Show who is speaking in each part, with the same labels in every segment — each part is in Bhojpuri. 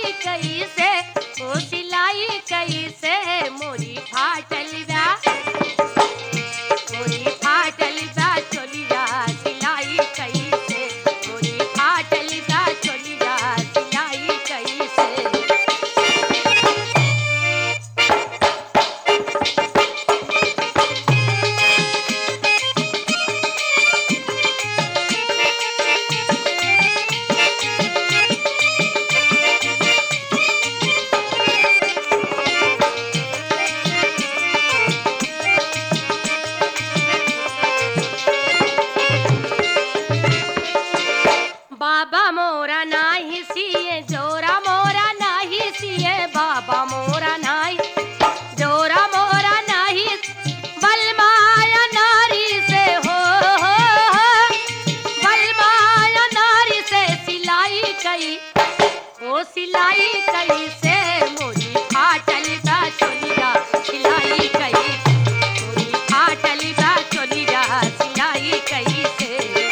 Speaker 1: कैसे ओ सिलाई कैसे मोरी फाटल बा मोरी फाटल बा चोलिया सिलाई कैसे मोरी फाटल बा चोलिया सिलाई कैसे बाबा मोरा नाही सिए जोरा मोरा नाही सिए बाबा मोरा नाही जोरा मोरा नाही बलमाया नारी से हो हो हो बलमाया नारी से सिलाई कई ओ सिलाई कई से मोरी फाटल बा चोलिया सिलाई कई मोरी फाटल बा चोलिया सिलाई कई से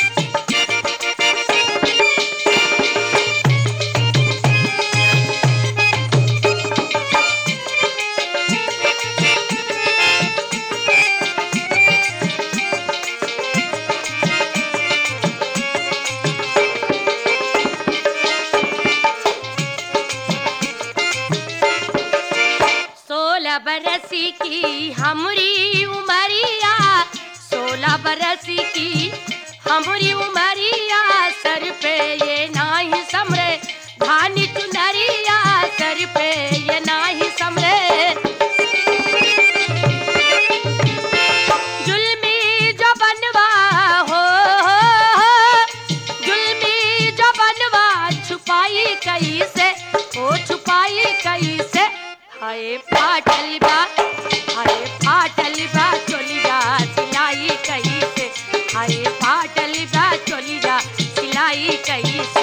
Speaker 1: सोलह बरस की हमरी उमरिया सोलह बरस की हमरी उमरिया सर पे ये नाही समरे धानी चुनरिया सर पे ये नाही समरे जुल्मी जो बनवा हो, हो, हो जुल्मी जो बनवा छुपाई कैसे ओ छुपाई कैसे हाय फाटल बा हाय फाटल बा चोलिया सिलाई कैसे हाय फाटल बा चोलिया सिलाई कैसे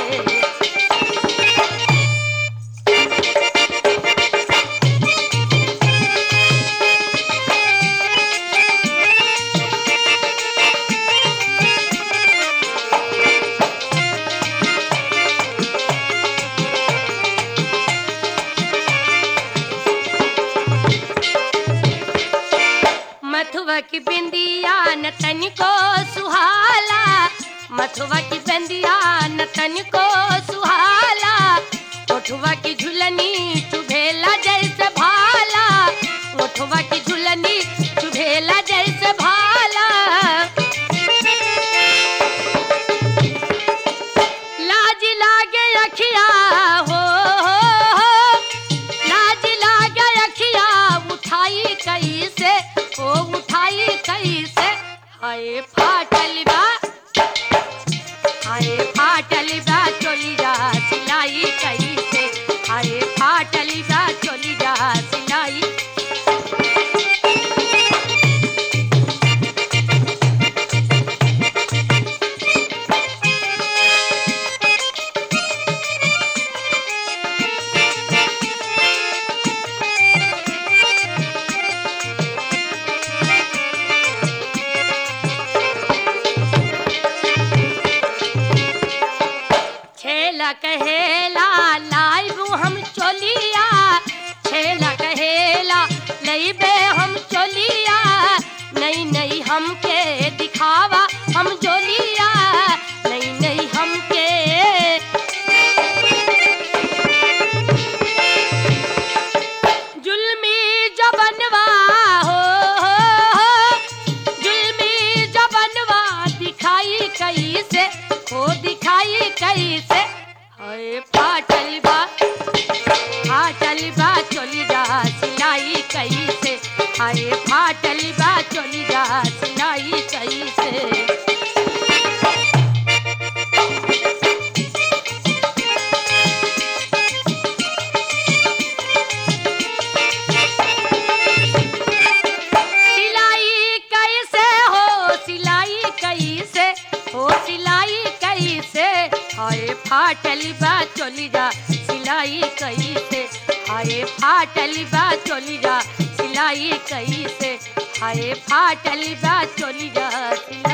Speaker 1: मथुआ की बिंदिया न तनिको सुहाला मथुआ की बिंदिया न तनिको सुहाला ओठुआ की झुलनी चुभेला जैसे भाला ओठुआ की झुलनी चुभेला जैसे भाला लाज लागे अखिया हो, हो, हो लाज लागे अखिया उठाई कैसे ओ उठाई कैसे हाय फाटल बा हाय फाटल बा चोलिया सिलाई कैसे हाय फाटल बा चोलिया सिलाई छेला कहेला लाइब हम चोलिया छेला कहेला लईबे हम चोलिया नहीं नहीं हमके दिखावा हम जोलिया नहीं नहीं हमके जुल्मी जबनवा हो, हो, हो जुल्मी जबनवा दिखाई कैसे हो दिखाई कैसे हाय फाटल बा फाटल बा चोली जा सिलाई कैसे हाय फाटल बा चोली जा सिलाई कैसे सिलाई कैसे हो सिलाई कैसे हो सिलाई कैसे हाय फाटल बा चोली जा सिलाई कैसे हाय फाटल बा चोली जा सिलाई कैसे हाय फाटल बा चोली जा सिलाई